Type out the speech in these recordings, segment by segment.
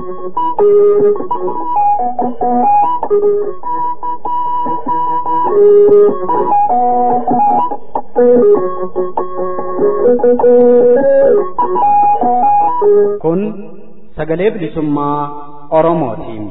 Kun sagalee bilisummaa Oromootiin.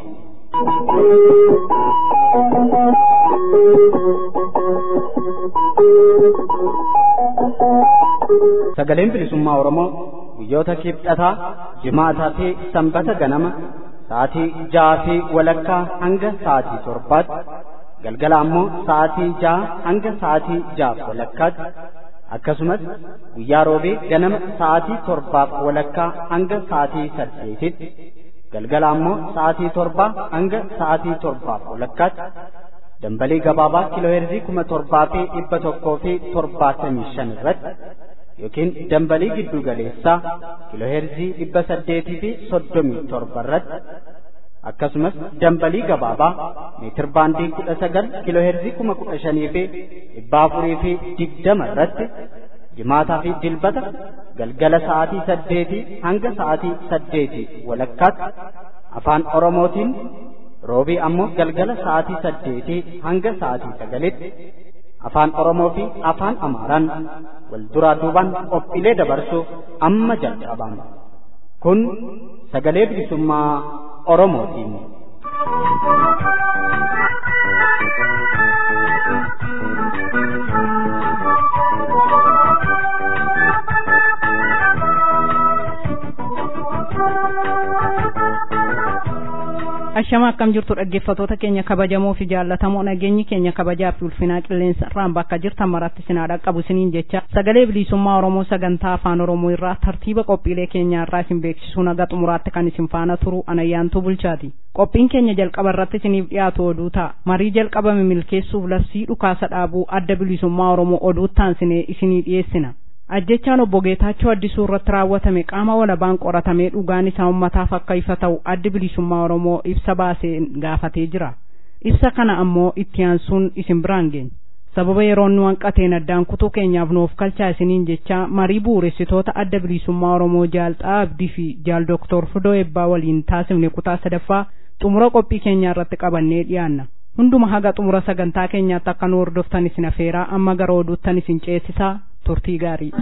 Sagaleen bilisummaa Oromoo guyyoota kibxataa, jimaataa fi sanbata ganama sa'aatii ja'aa fi walakkaa hanga sa'aatii torbaatti galgala ammoo sa'aatii ja'a hanga sa'aatii ja'aaf walakkaatti akkasumas guyyaa roobee ganama sa'aatii torbaaf walakkaa hanga sa'aatii saddeetitti galgala ammoo sa'aatii torbaa hanga sa'aatii torbaaf walakkaatti dambalii gabaabaa kiilooheerzii kuma torbaa fi dhibba tokkoo fi torbaatamii shan irratti yookiin dambalii giddu galeessaa kiilooheerzii dhibba saddeetii fi soddomii torba irratti akkasumas dambalii gabaabaa meetir baandii kudha sagal kiilooheerzii kuma kudha shanii fi dhibba afurii fi digdama irratti jimaataa fi dilbata galgala sa'aatii saddeetii hanga sa'aatii saddeetii walakkaatti afaan oromootiin roobii ammoo galgala sa'aatii saddeetii hanga sa'aatii sagalitti afaan oromoo fi afaan amaaraan wal duraa duubaan qophiilee dabarsuuf amma jalqabama kun sagalee bilisummaa oromootiin. Ashama akkam jirtu dhaggeeffatoota keenya kabajamoo fi jaallatamoo nageenyi keenya kabajaa fi ulfinaa qilleensa irraan bakka jirtan maratti sinaa dhaqqabu isiniin jecha sagalee bilisummaa Oromoo sagantaa afaan Oromoo irraa tartiiba qophiilee keenyaa irraa isin beeksisuu naga xumuraatti kan isin faana turu anayyaantuu bulchaati. Qophiin keenya jalqaba irratti isiniif dhiyaatu oduu ta'a. Marii jalqabame milkeessuuf labsii dhukaasa dhaabuu adda bilisummaa Oromoo oduu taansinee isinii dhiyeessina. ajjechaan obbo Geetaachoo addisuu irratti raawwatame qaama walabaan qoratamee dhugaan isaa ummataaf akka ifa ta'u addi bilisummaa Oromoo ibsa baaseen gaafatee jira. Ibsa kana ammoo itti aansuun isin biraan geenya. Sababa yeroon nu hanqateen addaan kutuu keenyaaf nuuf kalchaa isiniin jecha marii bu'uuressitoota adda bilisummaa Oromoo jaalxaa abdii fi jaal Dooktor Fidoo Ebbaa waliin taasifne kutaa sadaffaa xumura qophii keenyaa irratti qabannee dhiyaanna. Hunduma haga xumura sagantaa keenyaatti akka nu hordoftan isin afeeraa amma gara oduuttan isin ceesisaa turtii gaarii.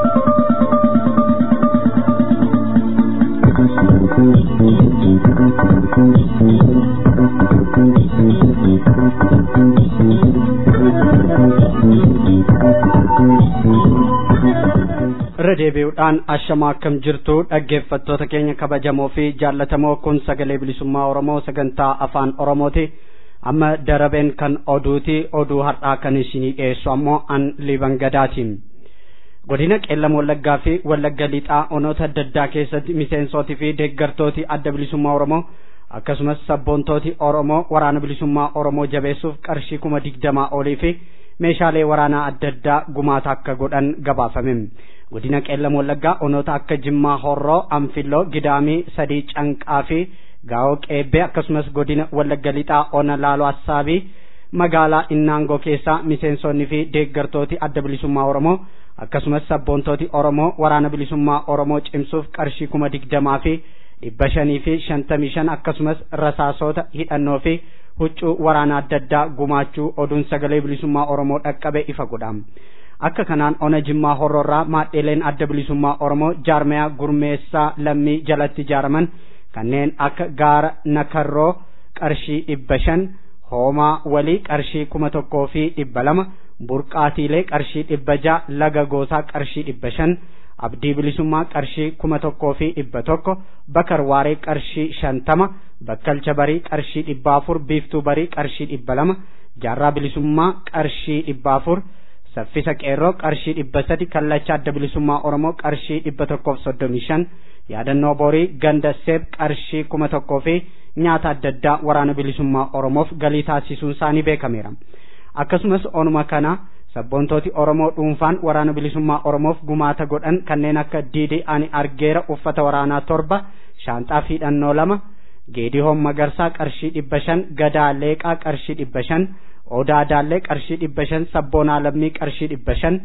irra deebi'uudhaan ashamaa akkam jirtu dhaggeeffattoota keenya kabajamoo fi jaallatamoo kun sagalee bilisummaa oromoo sagantaa afaan oromooti amma darabeen kan oduuti oduu har'aa kan isinii dhiyeessu ammoo an liban gadaatiin godina qeellam wallaggaa fi wallagga lixaa onoota adda addaa keessatti miseensootii fi deeggartooti adda bilisummaa oromoo akkasumas sabboontooti oromoo waraana bilisummaa oromoo jabeessuuf qarshii kuma digdamaa olii fi meeshaalee waraanaa adda addaa gumaata akka godhan gabaafame godina qeellam wallaggaa onoota akka jimmaa horroo anfilloo gidaamii sadii canqaa fi gaa'oo qeebbee akkasumas godina wallagga lixaa ona laaloo assaabii magaalaa innaangoo keessaa miseensonni fi deeggartooti adda bilisummaa oromoo akkasumas sabboontooti oromoo waraana bilisummaa oromoo cimsuuf qarshii kuma digdamaa fi dhibba shanii fi shantamii shan akkasumas rasaasoota hidhannoo fi huccuu waraana adda addaa gumaachuu oduun sagalee bilisummaa oromoo dhaqqabe ifa godha akka kanaan ona jimmaa horroorraa maadheeleen adda bilisummaa oromoo jaarmayaa gurmeessaa lammii jalatti ijaaraman kanneen akka gaara nakarroo qarshii dhibba shan hoomaa walii qarshii kuma tokkoo fi dhibba lama burqaatiilee qarshii dhibba ja'a laga goosaa qarshii dhibba shan abdii bilisummaa qarshii kuma tokkoo fi dhibba tokko bakar waaree qarshii shantama bakkalcha barii qarshii dhibba afur biiftuu barii qarshii dhibba lama jaarraa bilisummaa qarshii dhibba afur saffisa qeerroo qarshii dhibba sadi kallacha adda bilisummaa oromoo qarshii dhibba tokkoof soddomii shan yaadannoo borii ganda seeb qarshii kuma tokkoo fi nyaata adda addaa waraana bilisummaa oromoof galii taasisuun isaanii beekameera akkasumas onuma kana sabboontooti oromoo dhuunfaan waraana bilisummaa oromoof gumaata godhan kanneen akka diidii ani argeera uffata waraanaa torba shaanxaa fi hidhannoo lama geedihoon magarsaa qarshii dhibba shan gadaa leeqaa qarshii dhibba shan odaa daallee qarshii dhibba shan sabboonaa lammii qarshii dhibba shan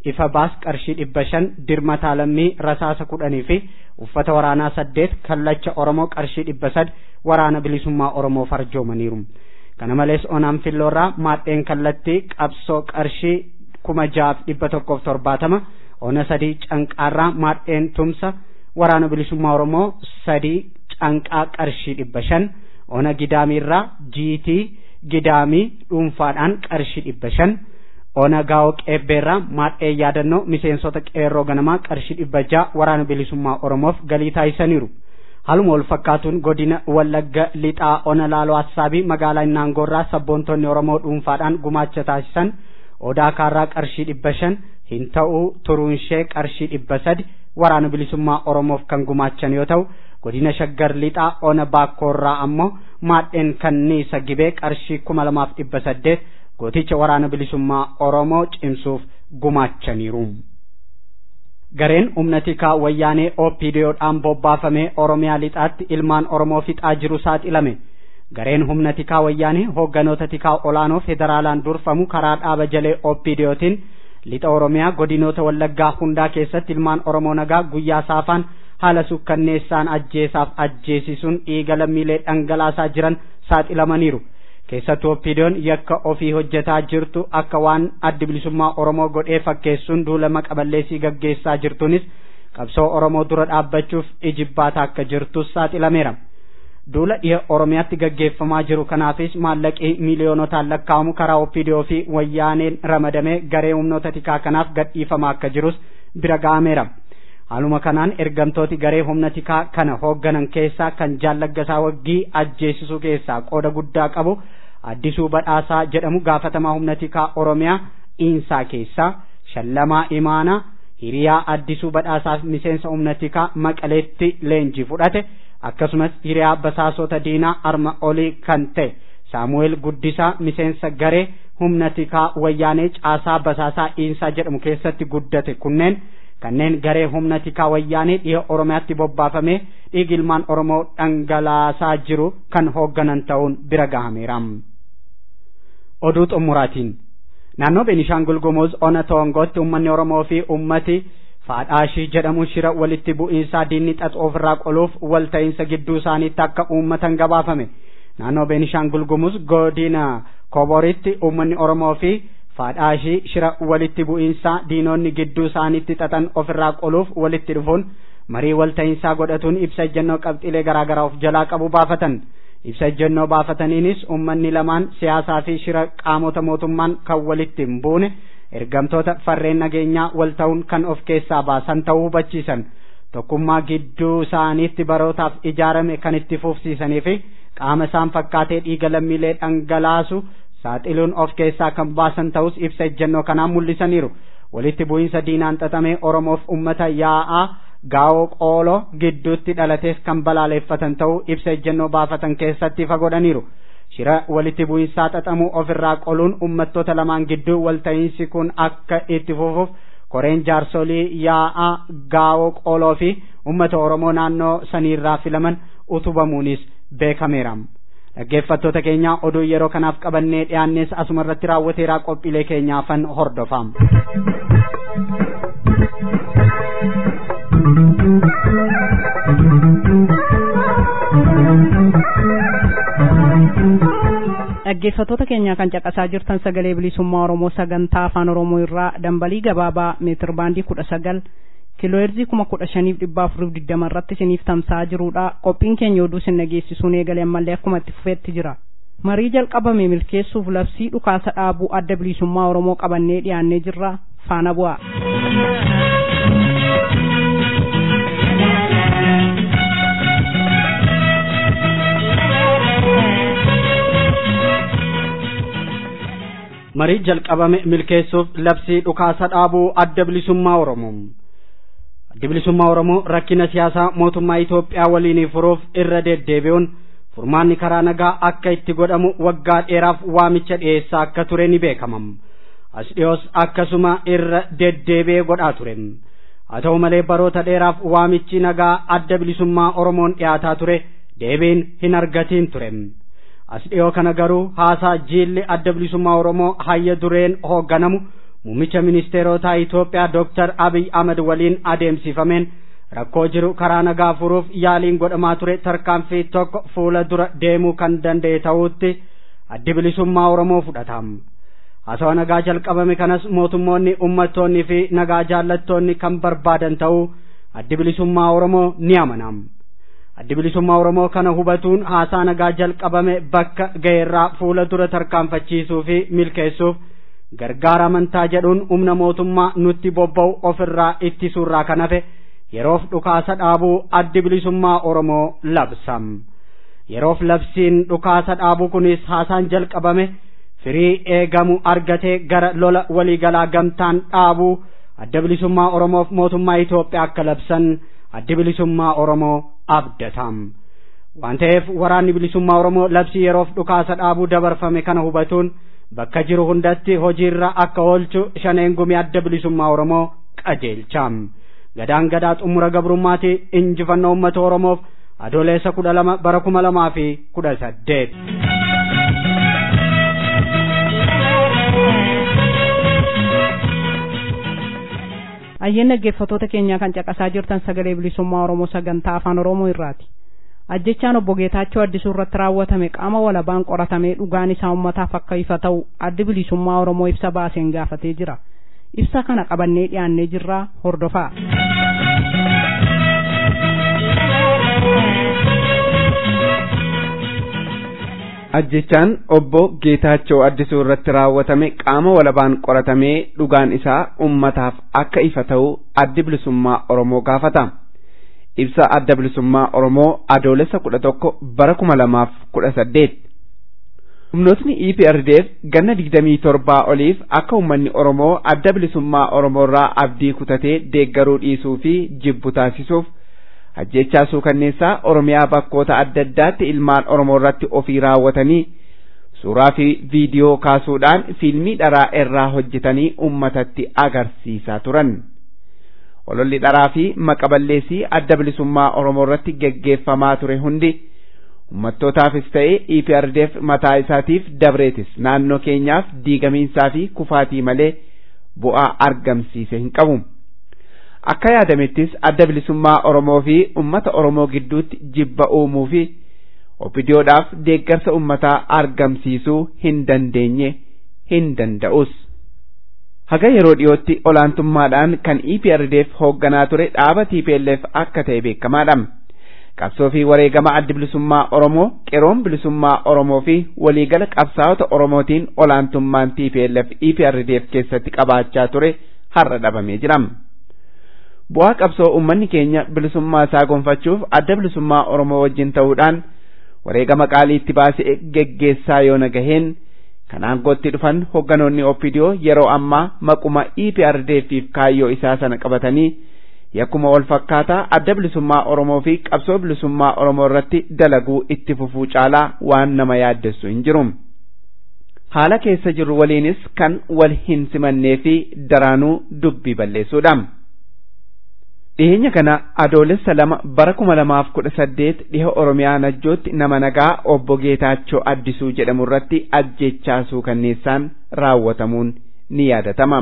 ifa baas qarshii dhibba shan dirmataa lammii rasaasa kudhanii fi uffata waraanaa saddeet kallacha oromoo qarshii dhibba sad waraana bilisummaa oromoo farjoomaniiru kana malees onaan filloorraa maadheen kallattii qabsoo qarshii kuma jaaf dhibba tokkoof torbaatama ona sadii canqaarraa maadheen tumsa waraana bilisummaa oromoo sadii canqaa qarshii dhibba shan ona gidaamiirraa jiitii gidaamii dhuunfaadhaan qarshii dhibba shan ona gaa'oo qeebbeerraa maadhee yaadannoo miseensota qeerroo ganamaa qarshii dhibba ja'a waraana bilisummaa oromoof galii taasisaniiru haluma wal fakkaatuun godina wallagga lixaa ona laaloo assaabii magaalaa naangoorraa sabboontonni oromoo dhuunfaadhaan gumaacha taasisan odaa kaarraa qarshii dhibba shan hin ta'uu turuunshee qarshii dhibba sadi waraana bilisummaa oromoof kan gumaachan yoo ta'u godina shaggar lixaa ona baakkoorraa ammoo maadheen kanniisa gibee qarshii kuma lamaaf dhibba saddeet gooticha waraana bilisummaa oromoo cimsuuf gumaachaniiru. gareen humna tikaa wayyaanee opdodhaan bobbaafamee oromiyaa lixaatti ilmaan oromoo fixaa jiru saaxilame gareen humna tikaa wayyaanee hoogganoota tikaa olaanoo federaalaan durfamu karaa dhaaba jalee opdootiin lixa oromiyaa godinoota wallaggaa hundaa keessatti ilmaan oromoo nagaa guyyaa saafaan haala sukkanneessaan ajjeesaaf ajjeesisuun dhiiga lammiilee dhangalaasaa jiran saaxilamaniiru keessattuu oppiidoon yakka ofii hojjetaa jirtu akka waan addi bilisummaa oromoo godhee fakkeessuun duula maqaballeessii gaggeessaa jirtuunis qabsoo oromoo dura dhaabbachuuf ijibbaata akka jirtus saaxilameera duula dhiha oromiyaatti gaggeeffamaa jiru kanaafis maallaqii miiliyoonotaan lakkaa'amu karaa oppiidoo fi wayyaaneen ramadamee garee humnoota tikaa kanaaf gadhiifamaa akka jirus bira ga'ameera haaluma kanaan ergamtooti garee humna tikaa kana hoogganan keessaa kan jaallaggasaa waggii ajjeesisuu keessaa qooda guddaa qabu addisuu badhaasaa jedhamu gaafatamaa humna tikaa oromiyaa iinsaa keessaa shallamaa imaanaa hiriyaa addisuu badhaasaaf miseensa humna tikaa maqaleetti leenjii fudhate akkasumas hiriyaa basaasota diinaa arma olii kan ta'e saamu'eel guddisaa miseensa garee humna tikaa wayyaanee caasaa basaasaa iinsaa jedhamu keessatti guddate kunneen kanneen garee humna tikaa wayyaanee dhiha oromiyaatti bobbaafamee dhiigi ilmaan oromoo dhangalaasaa jiru kan hoogganan ta'uun bira gahameera. oduu xumuraatiin naannoo beenishaangul gumuz ona toongootti ummanni oromoo fi ummati faadhaashii jedhamu shira walitti bu'iinsaa diinni xaxu ofirraa qoluuf walta'iinsa gidduu isaaniitti akka uummatan gabaafame naannoo beenishaangul gumuz godina koboritti ummanni oromoo fi faadhaashii shira walitti bu'iinsaa diinonni gidduu isaaniitti xaxan ofirraa qoluuf walitti dhufuun marii walta'iinsaa godhatuun ibsa ejjennoo qabxiilee garaagaraa of jalaa qabu baafatan ibsa ejjennoo baafataniinis ummanni lamaan siyaasaa fi shira qaamota mootummaan kan walitti hin buune ergamtoota farreen nageenyaa wal ta'uun kan of keessaa baasan ta'uu hubachiisan tokkummaa gidduu isaaniitti barootaaf ijaarame kan itti fufsiisanii fi qaama isaan fakkaatee dhiiga lammiilee dhangalaasu saaxiluun of keessaa kan baasan ta'us ibsa ejjennoo kanaan mul'isaniiru walitti bu'iinsa diinaan xaxamee oromoof ummata yaa'aa gaa'oo qooloo gidduutti dhalatees kan balaaleeffatan ta'uu ibsa ejjennoo baafatan keessatti ifa godhaniiru shira walitti bu'iinsaa xaxamuu ofirraa qoluun ummattoota lamaan gidduu walta'iinsi kun akka itti fufuuf koreen jaarsolii yaa'aa gaa'oo qooloo fi ummata oromoo naannoo saniirraa filaman utubamuunis beekameera. dhaggeeffattoota keenya oduu yeroo kanaaf qabannee dhiyaannes asuma irratti raawwateeraa qophiilee keenyaafan hordofaa. dhaggeeffattoota keenyaa kan caqasaa jirtan sagalee bilisummaa oromoo sagantaa afaan oromoo irraa dambalii gabaabaa meetir baandii kudha sagal kiilooherzii kuma kudha shaniif dhibba afuriif digdama irratti isiniif tamsa'aa jirudha qophiin keenya oduu isin dhageessisuun eegalee ammallee akkuma itti fufeetti jira marii jalqabame milkeessuuf labsii dhukaasa dhaabuu adda bilisummaa oromoo qabannee dhiyaannee jirra faana bu'a. marii jalqabame milkeessuuf labsii dhukaasa dhaabuu adda bilisummaa oromoo addi bilisummaa oromoo rakkina siyaasaa mootummaa Itoophiyaa waliin furuuf irra deddeebi'uun furmaanni karaa nagaa akka itti godhamu waggaa dheeraaf waamicha dhiyeessaa akka ture ni beekama as dhiyoos akkasuma irra deddeebi'ee godhaa ture haa ta'u malee baroota dheeraaf waamichi nagaa adda bilisummaa oromoon dhiyaataa ture deebiin hin argatiin ture as dhiyoo kana garuu haasaa jiilli adda bilisummaa oromoo hayya dureen hoogganamu muummicha ministeerotaa Itoophiyaa Dr. Abiy Ahmed waliin adeemsifameen rakkoo jiru karaa nagaa furuuf yaaliin godhamaa ture tarkaanfii tokko fuula dura deemuu kan danda'e ta'uutti addi bilisummaa Oromoo fudhatama. Haasawaa nagaa jalqabame kanas mootummoonni ummattoonni fi nagaa jaallattoonni kan barbaadan ta'uu addi bilisummaa Oromoo ni amanam. Addi bilisummaa Oromoo kana hubatuun haasaa nagaa jalqabame bakka ga'eerraa fuula dura tarkaanfachiisuu fi milkeessuuf gargaara amantaa jedhuun humna mootummaa nutti bobba'u ofirraa ittisuurraa kan hafe yeroof dhukaasa dhaabuu addi bilisummaa Oromoo labsam. Yeroof labsiin dhukaasa dhaabuu kunis haasaan jalqabame firii eegamu argatee gara lola waliigalaa gamtaan dhaabuu adda bilisummaa Oromoof mootummaa Itoophiyaa akka labsan addi bilisummaa Oromoo abdatam. Waan ta'eef waraanni bilisummaa Oromoo labsii yeroof dhukaasa dhaabuu dabarfame kana hubatuun bakka jiru hundatti hojiirra akka oolchu shaneen gumii adda bilisummaa Oromoo qajeelcham. Gadaan gadaa xumura gabrummaati injifannoo uummata Oromoof adoleessa kudha lama bara kuma lamaa fi kudha saddeet. Ayyeen dhaggeeffattoota keenyaa kan caqasaa jirtan sagalee bilisummaa Oromoo sagantaa afaan Oromoo irraati. Ajjechaan obbo Geetaachoo addisuu irratti raawwatame qaama walabaan qoratamee dhugaan isaa uummataaf akka ifa ta'u addi bilisummaa Oromoo ibsa baaseen gaafatee jira. Ibsa kana qabannee dhiyaannee jirraa hordofaa. ajjechaan obbo Geetaachoo addisuu irratti raawwatame qaama walabaan qoratamee dhugaan isaa ummataaf akka ifa ta'u addi bilisummaa Oromoo gaafata. Ibsa adda bilisummaa Oromoo adoolessa kudha tokko bara kuma lamaaf kudha saddeet. Humnootni EPRDF ganna digdamii torbaa oliif akka uummanni Oromoo adda bilisummaa Oromoo irraa abdii kutatee deeggaruu dhiisuu fi jibbu taasisuuf ajjechaa suukanneessaa Oromiyaa bakkoota adda addaatti ilmaan Oromoo irratti ofii raawwatanii suuraa fi viidiyoo kaasuudhaan fiilmii dharaa irraa hojjetanii ummatatti agarsiisaa turan. Ololli dharaa fi maqaballeessii adda bilisummaa Oromoo irratti geggeeffamaa ture hundi ummattootaafis ta'ee EPRDF mataa isaatiif dabreetis naannoo keenyaaf diigamiinsaa fi kufaatii malee bu'aa argamsiise hin qabu. akka yaadamettis adda bilisummaa Oromoo fi ummata Oromoo gidduutti jibba uumuu fi opidiyoodhaaf deeggarsa ummataa argamsiisuu hin dandeenye hin danda'us. Haga yeroo dhiyootti olaantummaadhaan kan EPRDF hoogganaa ture dhaaba TPLF akka ta'e beekamaadha. Qabsoo fi wareegama addi bilisummaa Oromoo, qeroon bilisummaa Oromoo fi waliigala qabsaa'ota Oromootiin olaantummaan TPLF EPRDF keessatti qabaachaa ture har'a dhabamee jira. bu'aa qabsoo ummanni keenya bilisummaa isaa gonfachuuf adda bilisummaa Oromoo wajjin ta'uudhaan wareegama qaalii itti baasee geggeessaa yoo nagaheen kan aangootti dhufan hogganoonni OPDO yeroo ammaa maquma EPRDFiif kaayyoo isaa sana qabatanii yakkuma wal fakkaataa adda bilisummaa Oromoo fi qabsoo bilisummaa Oromoo irratti dalaguu itti fufuu caalaa waan nama yaaddessu hin jiru. Haala keessa jirru waliinis kan wal hin simannee fi daraanuu dubbii balleessuudha. dhiheenya kana adoolessa lama bara kuma lamaaf kudha saddeet dhiha oromiyaa najjootti nama nagaa obbo Geetaachoo Addisuu jedhamu irratti ajjechaa suukanneessaan raawwatamuun ni yaadatama.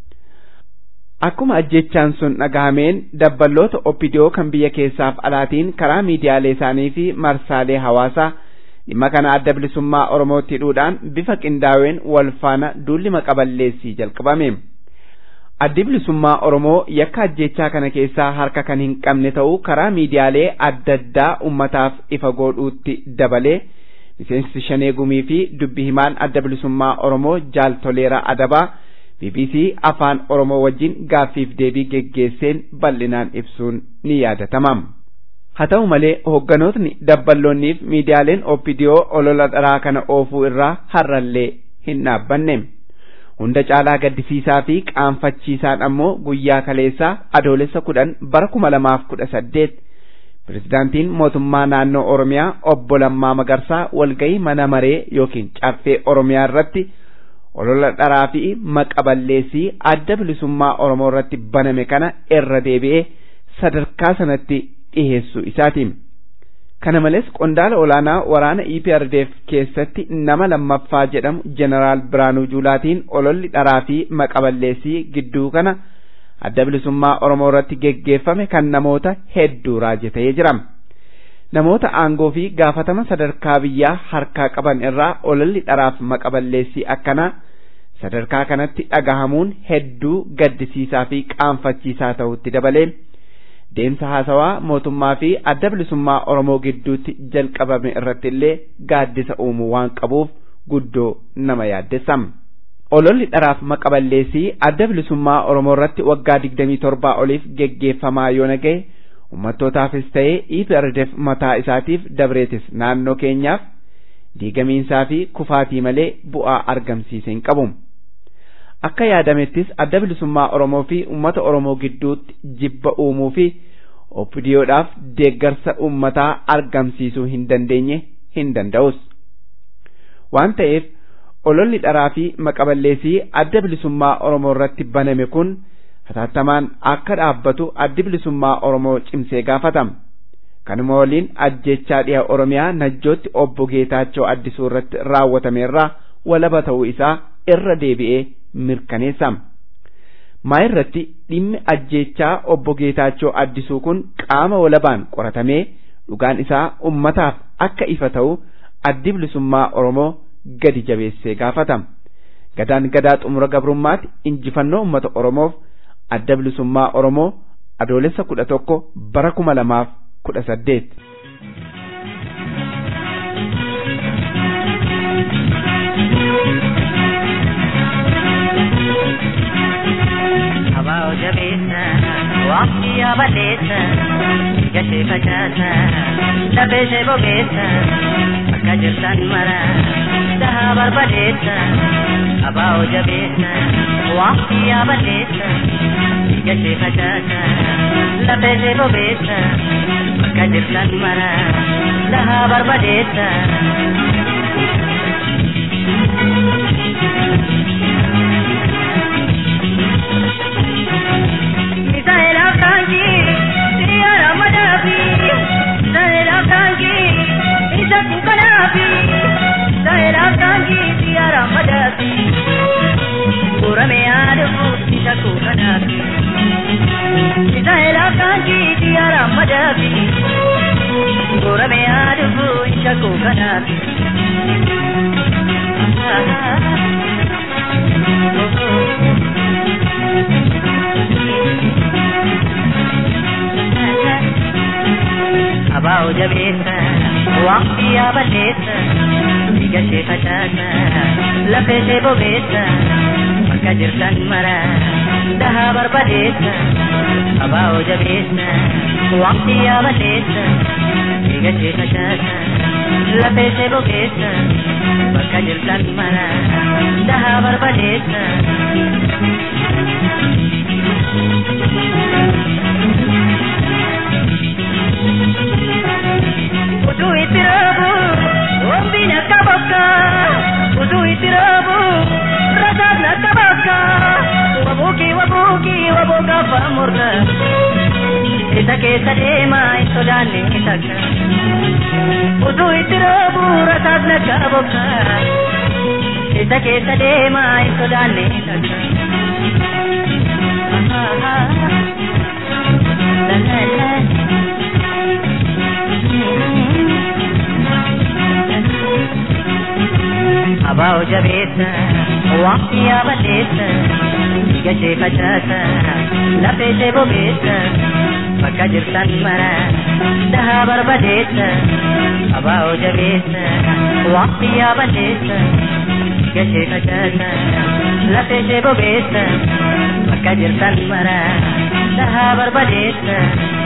Akkuma ajjechaan sun dhagahameen dabballoota oppidiyoo kan biyya keessaaf alaatiin karaa miidiyaalee isaanii fi marsaalee hawaasaa dhimma kana adda bilisummaa Oromootti hidhuudhaan bifa qindaa'een wal faana duulli maqaballeessii jalqabame. addi bilisummaa Oromoo yakka ajjechaa kana keessaa harka kan hin qabne ta'uu karaa miidiyaalee adda addaa ummataaf ifa godhuutti dabalee miseensi shanee gumii fi dubbi himaan adda bilisummaa Oromoo jaal toleeraa adabaa BBC afaan Oromoo wajjin gaaffiif deebii geggeesseen bal'inaan ibsuun ni yaadatama. Haa ta'u malee hoogganootni dabballoonniif miidiyaaleen OPDO olola dharaa kana oofuu irraa har'allee hin dhaabbanne. hunda caalaa gaddisiisaa fi qaanfachiisaan ammoo guyyaa kaleessaa adoolessa kudhan bara kuma lamaaf kudha saddeet pirezidaantiin mootummaa naannoo oromiyaa obbo Lammaa Magarsaa walgahii mana maree yookiin caffee oromiyaa irratti olola dharaa fi maqaballeessii adda bilisummaa oromoo irratti baname kana irra deebi'ee sadarkaa sanatti dhiheessuu isaati. Kana malees qondaala olaanaa waraana EPRDF keessatti nama lammaffaa jedhamu Jeneraal Biraanuu Juulaatiin ololli dharaa fi maqaballeessii gidduu kana adda bilisummaa Oromoo irratti geggeeffame kan namoota hedduu raajatee jira. Namoota aangoo fi gaafatama sadarkaa biyyaa harkaa qaban irraa ololli dharaaf maqaballeessii akkanaa sadarkaa kanatti dhagahamuun hedduu gaddisiisaa fi qaanfachiisaa ta'utti dabalee deemsa haasawaa mootummaa fi adda bilisummaa Oromoo gidduutti jalqabame irratti illee gaaddisa uumuu waan qabuuf guddoo nama yaaddessa. Ololli dharaaf maqaballeessii adda bilisummaa Oromoo irratti waggaa digdamii torbaa oliif geggeeffamaa yoo nagaye ummattootaafis ta'ee EPRDF mataa isaatiif dabreetis naannoo keenyaaf diigamiinsaa fi kufaatii malee bu'aa argamsiise hin qabu. Akka yaadamettis adda bilisummaa Oromoo fi uummata Oromoo gidduutti jibba uumuu fi oppidiyoodhaaf deeggarsa uummataa argamsiisuu hin dandeenye hin danda'us. Waan ta'eef ololli dharaa fi maqaballeessii adda bilisummaa Oromoo irratti baname kun hatattamaan akka dhaabbatu addi bilisummaa Oromoo cimsee gaafatama. Kanuma waliin ajjechaa dhiha Oromiyaa najjootti obbo Geetaachoo addisuu irratti raawwatameerraa walaba ta'uu isaa irra deebi'ee mirkaneessama. Maa irratti dhimmi ajjechaa obbo Geetaachoo addisuu kun qaama walabaan qoratamee dhugaan isaa ummataaf akka ifa ta'u addi bilisummaa Oromoo gadi jabeessee gaafatama. Gadaan gadaa xumura gabrummaatti injifannoo uummata Oromoof adda bilisummaa Oromoo adoolessa kudha tokko bara kuma lamaaf kudha saddeet. Abaa jabeessa waqtii yaabaleessa gashee facaasa lafee ishee bobeessa akka jirtan mara dhahaa barbadeessa abaa jabeessa waqtii yaabaleessa gashee facaasa lafee ishee bobeessa akka jirtan mara dhahaa barbadeessa. Misaela kanji, siyara madafi. Misaela kanji, isa kukanafi. Misaela kanji, siyara madafi. Kurame adufu, isa kukanafi. Misaela kanji, siyara madafi. Kurame adufu, isa kukanafi. Abaa jabeessa waqtii yaabaleessa dhiiga ishee facaasa lafa ishee bobeessa bakka jirtan mara dhahaa barbadeessa abaa jabeessa waqtii yaabaleessa dhiiga ishee facaasa lafa ishee bobeessa bakka jirtan mara dhahaa barbadeessa. Utuu itti raabu, wambiin akka bakka. Utuu itti raabu, rasaan akka bakka. Wabuuki wabuuki wabooka afaan murta. Isa keessa deemaa hin sodaanne takka. Utuu itti raabu, rasaan akka bakka. Isa keessa deemaa hin sodaanne takka. La la la. Abaa jabeessa waqtii yaabaleessa dhiiga ishee facaasa lafa ishee bobeessa bakka jirtan mara dhahaa barbadeessa abaa jabeessa waqtii yaabaleessa dhiiga ishee facaasa lafa ishee bobeessa bakka jirtan mara dhahaa barbadeessa.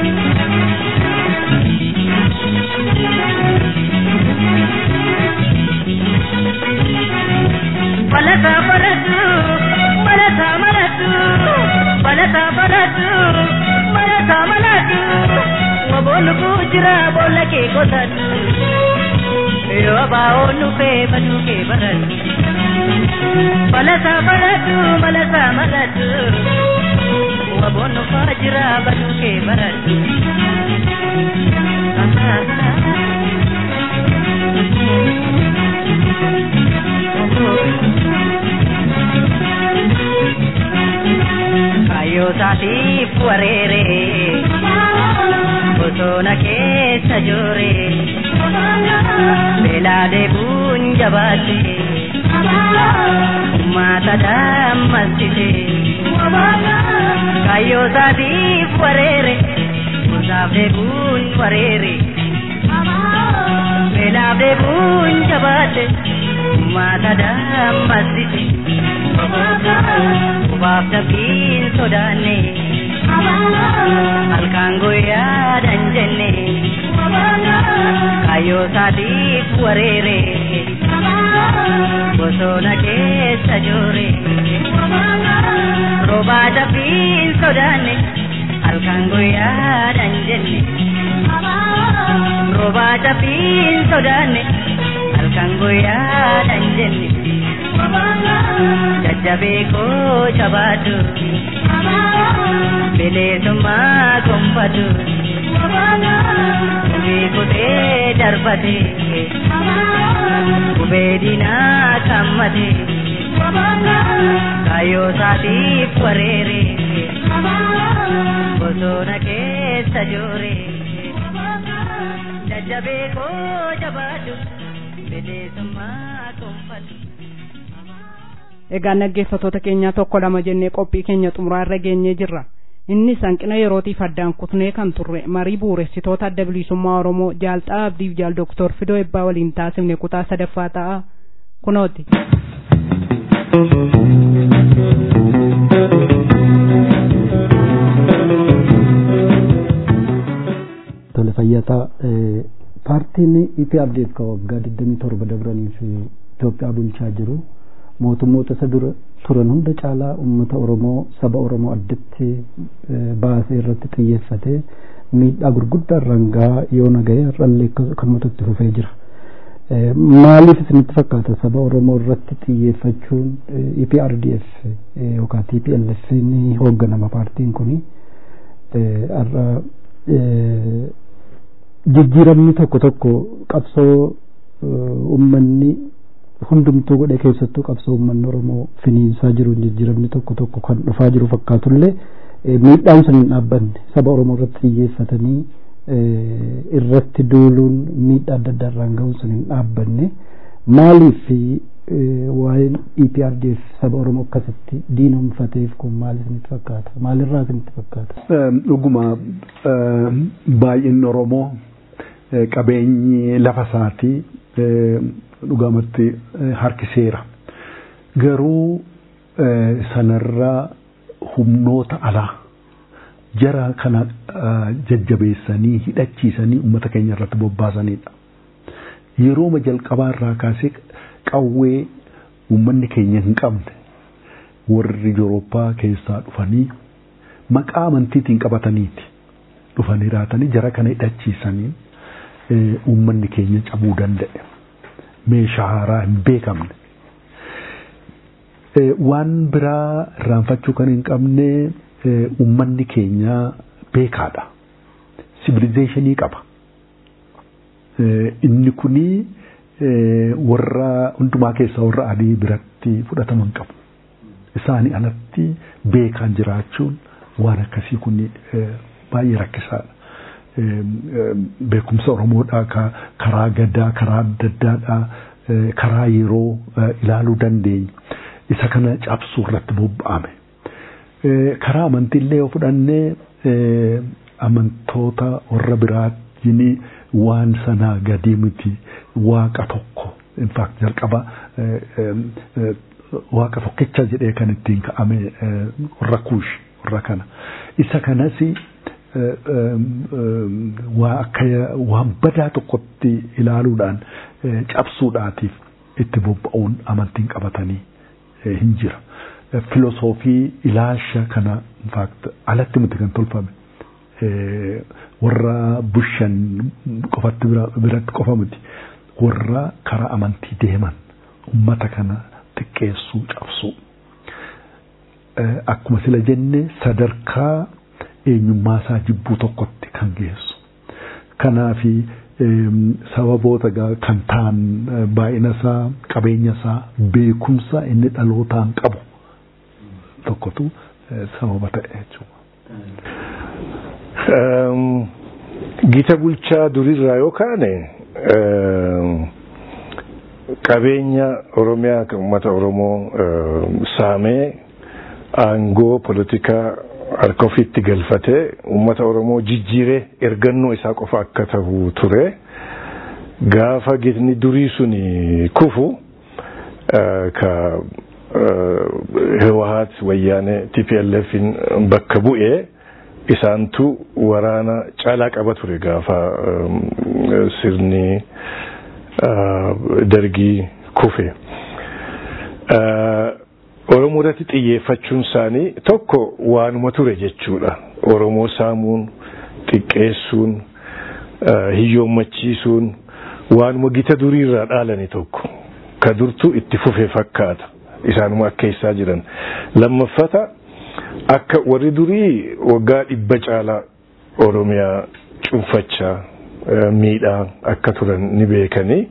Balasa balatu, balasa balatu, balasa balatu, balasa balatu. Waboonu kujira boolla kee qotatu. Yoo baa'oonu fee baduu kee baratu. Balasa balatu, balasa balatu. Waboonu faa jira baduu kee baratu. wareere bosona keessa joore beelaa deebuun jabaate ummata dammastite kayyoo isaatiif wareere gosaaf deebuun wareere beelaaf deebuun jabaate ummata dammastite Kubaaf dabbiin sodaanne halkaan guyyaadhan jenne kayyoo isaatiif wareere bosona keessa joore roobaa dabbiin sodaanne halkaan guyyaadhan jenne roobaa dabbiin sodaanne halkaan guyyaadhan jenne jajjabee koo jabaatu bineensummaa gonfatu gubee kutee darbate gubee diinaa kammate kaayyoo isaatiif wareere bosona keessa joore jajjabee koo jabaatu bineensummaa gonfatu. egaa dhaggeeffattoota keenyaa tokko lama jennee qophii keenya xumuraa irra geenyee jirra innis hanqina yerootiif addaan kutnee kan turre marii bu'uuressitoota adda bilisummaa oromoo jaalxaa abdiif jaal doktor fidoo ebbaa waliin taasifne kutaa sadaffaa ta'a kunooti. tole fayyataa paartiin ipiardeef ka waggaa 27 dabraniif Itoophiyaa bulchaa jiru mootummoota isa dura turan hunda caalaa uummata oromoo saba oromoo addatti baasee irratti xiyyeeffate miidhaa gurguddaa rangaa yoo nagahee har'allee kanumatti itti fufee jira. Maaliif isinitti fakkaata saba oromoo irratti xiyyeeffachuun EPRDF yookaan TPLF ni hoogganama paartiin kuni har'a jijjiiramni tokko tokko qabsoo uummanni hundumtuu godhe keessattuu qabsoo uummanni oromoo finiinsaa jiruun jijjiiramni tokko tokko kan dhufaa jiru fakkaatullee miidhaan sun hin dhaabbanne saba oromoo irratti xiyyeeffatanii irratti duuluun miidhaa adda addaa irraan gahuun sun hin dhaabbanne maaliif waa'een EPRDF saba oromoo akkasitti diinumfateef kun maal isinitti fakkaata maalirraa isinitti fakkaata. Dhuguma baay'inni oromoo qabeenyi lafa isaatii dhugamatti harkiseera. Garuu sanarraa humnoota alaa jara kana jajjabeessanii hidhachiisanii uummata keenya irratti bobbaasanidha. Yerooma jalqabaa irraa kaasee qawwee uummanni keenya hin qabne warri Yurooppaa keessaa dhufanii maqaa amantiitiin qabataniiti dhufanii raatanii jara kana hidhachiisaniin uummanni keenya cabuu danda'e. meeshaa haaraa hin beekamne. Waan biraa irraanfachuu kan hin qabne uummanni keenya beekaadha. Sibilizeeshinii qaba. Inni kuni warra hundumaa keessaa warra adii biratti fudhataman qabu. Isaanii alatti beekaan jiraachuun waan akkasii kun baay'ee rakkisaadha. beekumsa Oromoodhaa karaa gadaa karaa adda addaadhaa karaa yeroo ilaaluu dandeenya. Isa kana cabsuu irratti bobba'ame. Karaa amantiillee yoo fudhannee amantoota warra biraatiin waan sanaa gadii miti waaqa tokko. In fact jalqaba waaqa tokkicha jedhee kan ittiin ka'ame warra kuush warra kana. Isa kanas waa akka waan badaa tokkotti ilaaluudhaan cabsuudhaatiif itti bobba'uun amantiin qabatanii hin jira. Filosoofii ilaalcha kana infaakt alatti miti kan tolfame. Warra bushan qofatti biratti qofa miti. Warra karaa amantii deeman ummata kana xiqqeessuu cabsuu. Akkuma sila jenne sadarkaa eenyummaa isaa jibbuu tokkotti kan geessu. Kanaafi sababoota kan ta'an baay'ina isaa qabeenya isaa beekumsa inni dhalootaan qabu tokkotu sababa ta'e jechuudha. Gita bulchaa durirraa yoo kaane qabeenya Oromiyaa kan uummata Oromoo saamee aangoo politikaa harka ofiitti galfatee uummata Oromoo jijjiiree ergannoo isaa qofa akka ta'u ture. Gaafa gitni durii suni kufu ka Hewaahat wayyaanee TPLFin bakka bu'ee isaantu waraana caalaa qaba ture gaafa sirni dargii kufe. Oromoo irratti xiyyeeffachuun isaanii tokko waanuma ture jechuudha. Oromoo saamuun, xiqqeessuun, hiyyoommachiisuun waanuma gita durii irraa dhaalani tokko. Ka durtu itti fufe fakkaata. Isaanuma akka keessaa jiran. Lammaffata akka warri durii waggaa dhibba caalaa Oromiyaa cunfachaa miidhaa akka turan ni beekanii.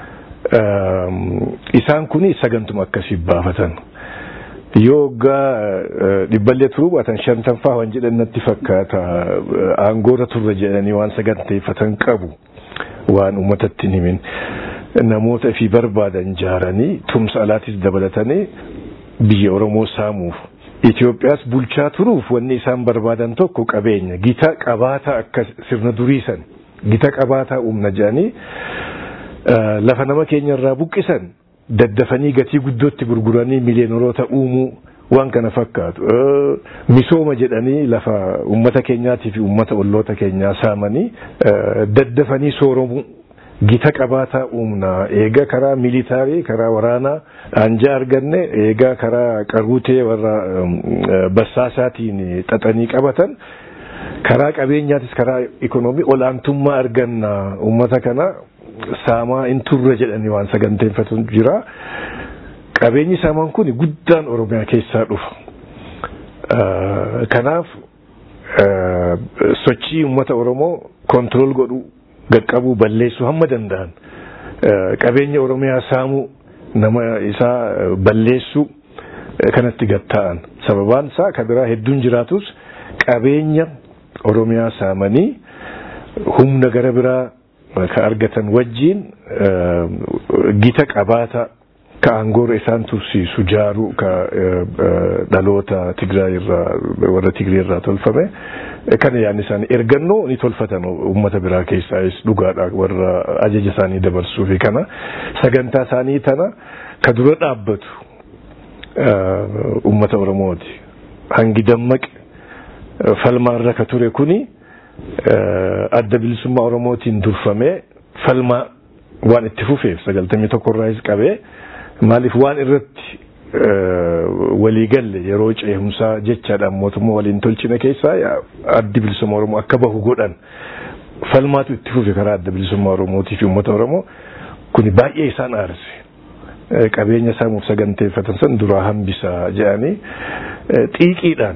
Isaan kun sagantuma akkasii baafatan. yoo waggaa dhibballee turuu baatan shantanfaa waan jedhan natti fakkaata aangoorra turre jedhanii waan saganteeffatan qabu waan uummatatti hin himin namoota fi barbaadan jaaranii tumsa alaatis dabalatanii biyya Oromoo saamuuf Itoophiyaas bulchaa turuuf wanni isaan barbaadan tokko qabeenya gita qabaataa akka sirna duriisan gita qabaataa uumna jedhanii lafa nama keenya irraa buqqisan daddafanii gatii guddootti gurguranii miliyoonota uumuu waan kana fakkaatu misooma jedhanii lafa ummata keenyaatii fi ummata olloota keenyaa saamanii daddafanii sooromuu gita qabaataa uumna eega karaa militaarii karaa waraanaa anjaa arganne eega karaa qaruutee warra bassaasaatiin xaxanii qabatan karaa qabeenyaatis karaa ikonoomii olaantummaa arganna ummata kana saamaa hin turre jedhanii waan saganteeffatu jira. Qabeenyi saamaan kun guddaan Oromiyaa keessaa dhufa. Kanaaf sochii uummata Oromoo kontirool godhuu gaqqabuu balleessuu hamma danda'an qabeenya Oromiyaa saamuu nama isaa balleessuu kanatti gatta'an sababaan isaa kan biraa hedduun jiraatus qabeenya Oromiyaa saamanii humna gara biraa ka argatan wajjiin gita qabaata ka aangoora isaan tursiisu jaaruu ka dhaloota Tigraay irraa warra Tigree irraa tolfame kana yaadni isaanii ergannoo ni tolfatan uummata biraa keessaayis dhugaadha warra ajaja isaanii dabarsuu fi kana sagantaa isaanii tana ka dura dhaabbatu uummata Oromooti hangi dammaqe falmaarra ka ture kuni adda bilisummaa Oromootiin durfamee falmaa waan itti fufeef sagaltamii tokko irraas qabee maaliif waan irratti waliigalle yeroo ceehumsaa jechaadhaan mootummaa waliin tolchine keessaa addi bilisummaa Oromoo akka bahu godhan falmaatu itti fufe karaa adda bilisummaa Oromootii fi uummata Oromoo kuni baay'ee isaan aarse qabeenya saamuuf saganteeffatan san duraa hambisaa jedhanii xiiqiidhaan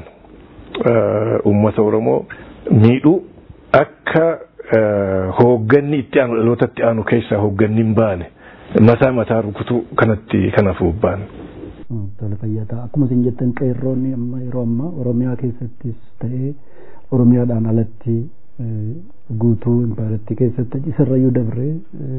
uummata Oromoo miidhuu akka hoogganni itti aanu dhalootatti aanu keessaa hoogganni hin baane mataa mataa rukutuu kanatti kanaaf bobba'an. Tola fayyadaa akkuma isin jettan qeerroonni amma yeroo ammaa Oromiyaa keessattis ta'ee Oromiyaadhaan alatti guutuu impaaretti keessatti isarrayyuu dabree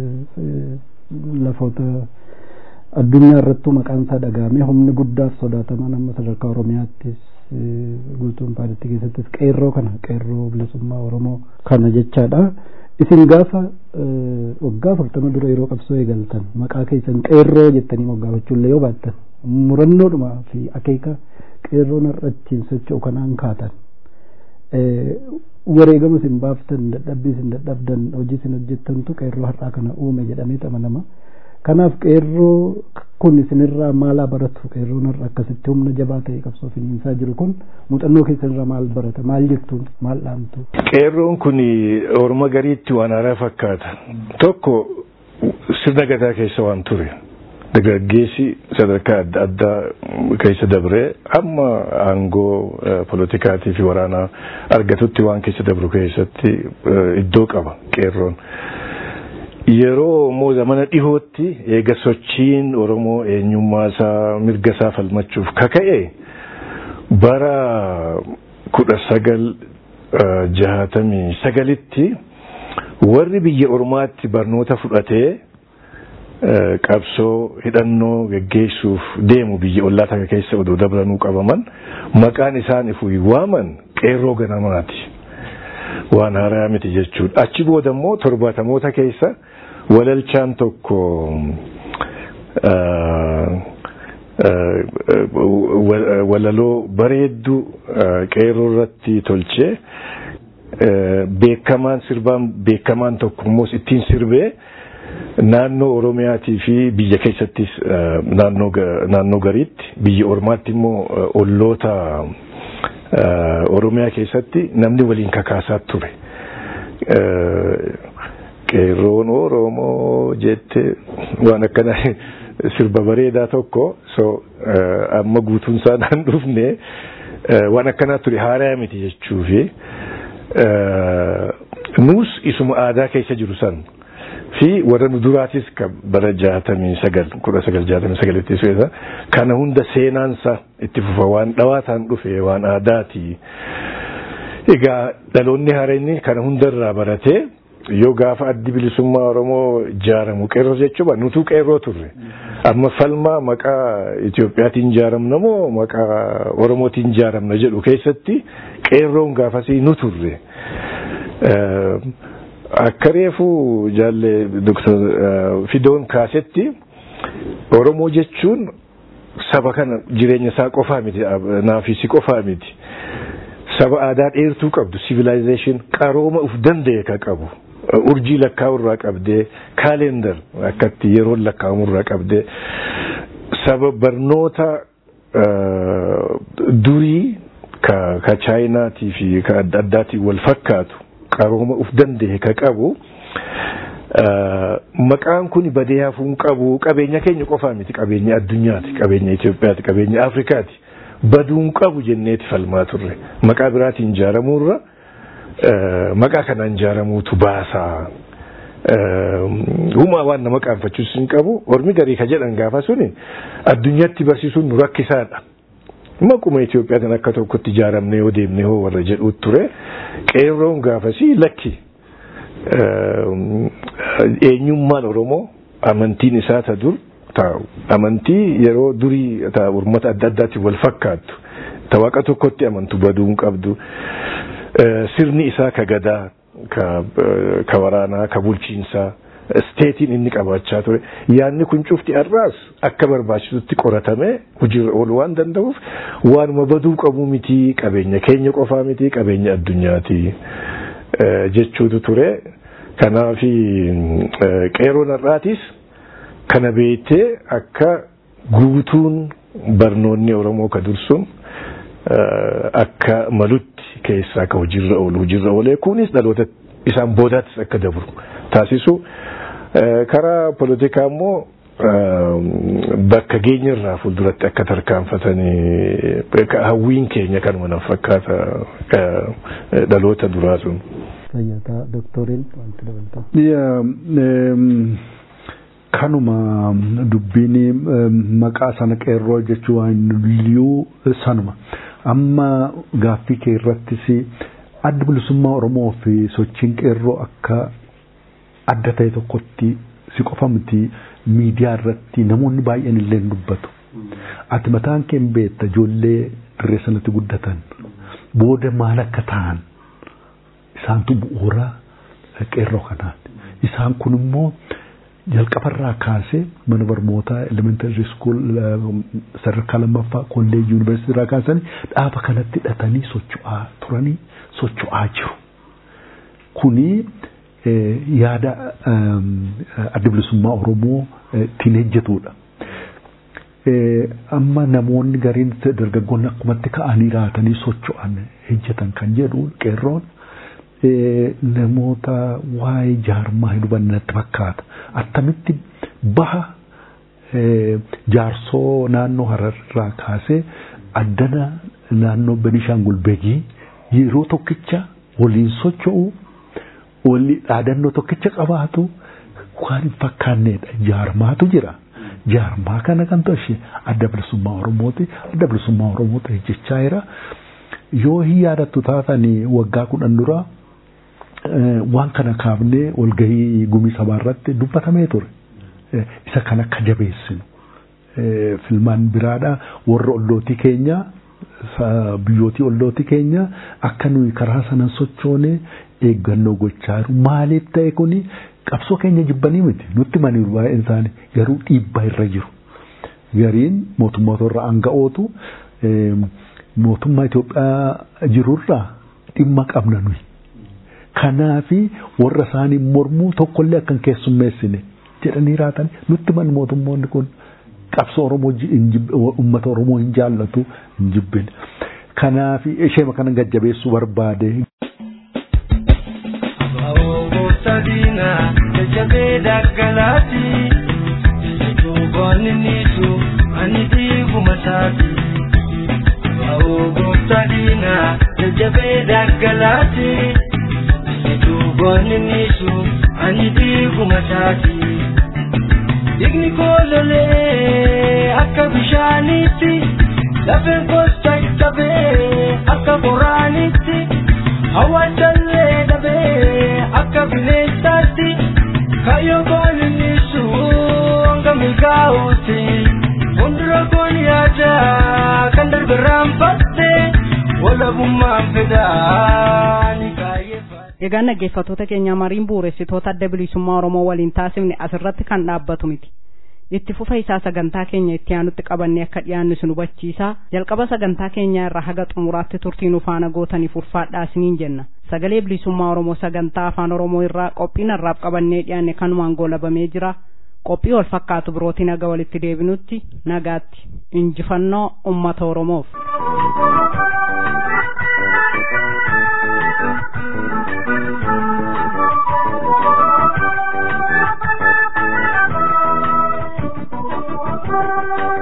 lafoota addunyaa irrattuu maqaan isaa dhagahamee humni guddaas sodaataman amma sadarkaa Oromiyaattis guutuu impaaretti keessattis qeerroo kana qeerroo bilisummaa Oromoo kana jechaadha. Isin gaafa waggaa afurtama dura yeroo qabsoo eegaltan maqaa keessan qeerroo jettanii moggaafachuullee yoo baattan murannoodhuma fi akeeka qeerroon har'achiin socho'u kanaan kaatan wareegama isin baaftan dadhabbii isin dadhabdan hojii isin hojjettantu qeerroo har'aa kana uume jedhamee amanama. Kanaaf qeerroo kun isinirraa maal baratu qeerroon har'a akkasitti humna jabaa ta'e qabsoo finiinsaa jiru kun muuxannoo keessanirraa maal barata maal jettu maal dhaamtu. Qeerroon kun orma gariitti waan haaraa fakkaata. Tokko sirna gadaa keessa waan ture. Dargaggeessi sadarkaa adda addaa keessa dabree amma aangoo politikaatii fi waraanaa argatutti waan keessa dabru keessatti iddoo qaba qeerroon. Yeroo immoo zamana dhihootti eega sochiin Oromoo eenyummaa isaa mirga isaa falmachuuf kaka'e bara kudha sagal jahatamii sagalitti warri biyya ormaatti barnoota fudhatee qabsoo hidhannoo geggeessuuf deemu biyya ollaa takka keessa odoo dabranuu qabaman maqaan isaan ifuu waaman qeerroo ganamaati. Waan haaraa miti jechuudha. Achi booda immoo torbaatamoota keessa walalchaan tokko walaloo bareedduu qeerroo irratti tolchee beekamaan sirbaan beekamaan tokko immoo ittiin sirbee naannoo Oromiyaatii fi biyya keessattis naannoo gariitti biyya ormaatti immoo olloota Oromiyaa keessatti namni waliin kakaasaa ture. Qeerroon Oromoo jette waan akkana sirba bareedaa tokko so amma guutuun isaa naan dhufne waan akkanaa ture haaraa miti jechuufi nuus isuma aadaa keessa jiru san fi warra nu duraatis bara jaatamii sagal kudha sagal jaatamii sagalitti su'eessa kana hunda seenaansa itti fufa waan dhawaataan dhufe waan aadaati. Egaa dhaloonni haareenni kana hundarraa baratee yoo gaafa addi bilisummaa Oromoo ijaaramu qeerroo jechuudha nutu qeerroo turre. Amma falmaa maqaa Itoophiyaatiin ijaaramna moo maqaa Oromootiin ijaaramna jedhu keessatti qeerroon gaafasii nu turre. Akka reefu jaalle Dr. Fidoon kaasetti Oromoo jechuun saba kana jireenya isaa qofaa miti naafisi qofaa miti. Saba aadaa dheertuu qabdu civilization qarooma uf danda'e ka qabu. urjii lakkaa'u irraa qabdee kaalendar akkatti yeroon lakkaa'amu irraa qabdee saba barnoota durii ka chaayinaatii fi ka adda addaatiin wal fakkaatu qarooma uf danda'e ka qabu maqaan kun badee hafuun qabu qabeenya keenya qofaa miti qabeenya addunyaati qabeenya Itoophiyaati qabeenya Afrikaati baduun qabu jenneeti falmaa turre maqaa biraatiin ijaaramuurra. maqaa kanaan ijaaramuutu baasaa. Humaa waan nama qaanfachuus hin qabu. Ormi garii ka jedhan gaafa suni addunyaatti barsiisuun nu rakkisaadha. Maquma Itoophiyaatiin akka tokkotti ijaaramne yoo deemne hoo warra jedhuut ture. Qeerroon gaafasii lakki. Eenyummaan Oromoo amantiin isaa ta dur taa'u. Amantii yeroo durii ta uummata adda addaatiin wal fakkaattu. Ta waaqa tokkotti amantu baduu hin qabdu. sirni isaa ka gadaa ka waraanaa ka bulchiinsaa steetiin inni qabaachaa ture yaadni kun cufti har'aas akka barbaachisutti qoratamee hojiirra ooluu waan danda'uuf waanuma baduu qabu miti qabeenya keenya qofaa miti qabeenya addunyaati jechuutu ture kanaafi qeeroon har'aatis kana beektee akka guutuun barnoonni oromoo ka dursun akka malutti keessaa akka hojiirra oolu hojiirra oolee kunis dhaloota isaan boodaattis akka dabru taasisu karaa poolitikaa immoo bakka geenyarraa fuulduratti akka tarkaanfatanii hawwiin keenya kanuma nan fakkaata dhaloota duraa sun. Fayyataa doktoriin wanti dabalatan. Kanuma dubbiin maqaa sana qeerroo jechuun waan liyyuu sanuma. amma gaaffii kee irrattis adda bilisummaa Oromoo fi sochiin qeerroo akka adda ta'e tokkotti si qofa miti miidiyaa irratti namoonni baay'een illee dubbatu. Ati mataan kee beekta ijoollee dirree sanatti guddatan booda maal akka ta'an isaantu bu'uura qeerroo kanaati. Isaan kun immoo jalqabarraa kaasee mana barnootaa elementary school sadarkaa lammaffaa kolleejii yuunivarsiitii irraa kaasanii dhaaba kanatti hidhatanii socho'aa turanii socho'aa jiru. Kuni yaada adda bilisummaa Oromoo ittiin hojjetudha. Amma namoonni gariin dargaggoonni akkumatti ka'anii raatanii socho'an hojjetan kan jedhu qeerroon namoota waa'ee jaarmaa hin hubanne natti fakkaata. Attamitti baha jaarsoo naannoo Hararraa kaasee addana naannoo Benishaangul Begii yeroo tokkicha waliin socho'u walii dhaadannoo tokkicha qabaatu waan hin fakkaanneedha. Jaarmaatu jira. Jaarmaa kana kan ta'e adda bilisummaa Oromooti. Adda bilisummaa Oromoo ta'e jechaa jira. yoo hin yaadattu taatanii waggaa kudhan dura waan kana kaafnee walgahii gumii sabaa irratti dubbatamee ture. Isa kan akka jabeessinu. Filmaan biraadha warra ollootii keenya biyyootii ollootii keenya akka nuyi karaa sanan sochoone eeggannoo gochaa jiru. Maaliif ta'e kuni qabsoo keenya jibbanii miti nutti maniiru baay'een isaanii garuu dhiibbaa irra jiru. Gariin mootummoota irra aanga'ootu mootummaa Itoophiyaa jirurraa dhimma qabna nuyi. Kanaafi warra isaanii mormuu tokkollee akkan keessummeessine jedhanii raatan nutti man mootummoonni kun qabsoo Oromoo uummata Oromoo hin jaallatu hin jibbine. Kanaafi ishee kana gajjabeessuu barbaade. Sadina jajjabee daggalaati duubaani niisu ani diiguma saati. Sadina jajjabee daggalaati duubaani niisu ani diiguma saati. Digni koololee akka bishaanitti lafeen kosta qabee akka boraanitti hawaasallee dhabee akka bineensaatti kayyoo koolinisu hanga milkaa'uuti fuuldura koon yaada kan darbe raanfatte walabummaan fedhaa ni kaayyeeffa. Egaa dhaggeeffattoota keenya mariin bu'uuressitoota adda bilisummaa Oromoo waliin taasifne asirratti kan dhaabbatu miti. Itti fufa isaa sagantaa keenya itti aanutti qabannee akka dhiyaannu sin hubachiisa. Jalqaba sagantaa keenya irraa haga xumuraatti turtii nu faana gootaniif ulfaadhaa isiniin jenna. Sagalee bilisummaa Oromoo sagantaa afaan Oromoo irraa qophiin har'aaf qabannee dhiyaanne kanumaan goolabamee jira. Qophii wal fakkaatu birootiin haga walitti deebinutti nagaatti injifannoo uummata Oromoof. Thank you.